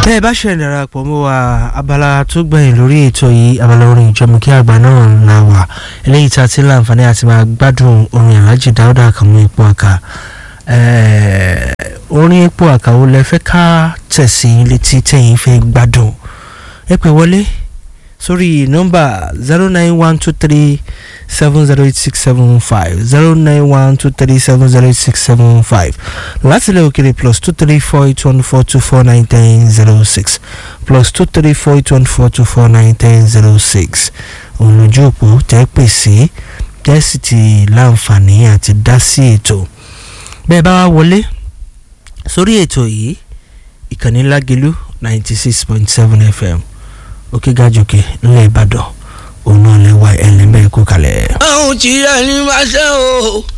bẹ́ẹ̀ bá ṣe darapọ̀ mọ́ wa abala tó gbẹ̀yìn lórí ètò yìí abala orin ìjọmọ̀kí àgbà náà la wà eléyìí tá a ti láǹfààní àti máa gbádùn orin Alhaji Dáúdà Àkànmú Epo Àkà orin Epo Àkà wo lẹ fẹ́ ká tẹ̀sí létí tẹ̀yìn fẹ́ gbádùn ẹ pè wọlé sórí nọ́mbà zero nine one two three seven zero eight six seven five zero nine one two three seven zero eight six seven five láti ilẹ̀ òkèrè plus two three four eight one four two four nine ten zero six plus two three four eight one four two four nine ten zero six òun lójú òpó tẹ́ pè sí tẹ́ sì ti láǹfààní àti dá sí ètò bẹ́ẹ̀ bá wá wọlé sórí ètò yìí ìkànnì Lágelú ninety six point seven FM òkè gàjòkè ńlẹ̀ Ìbàdàn òun náà lè wá ẹlẹ́mẹ̀ kó kalẹ̀. àwọn tí ẹni máa ṣe o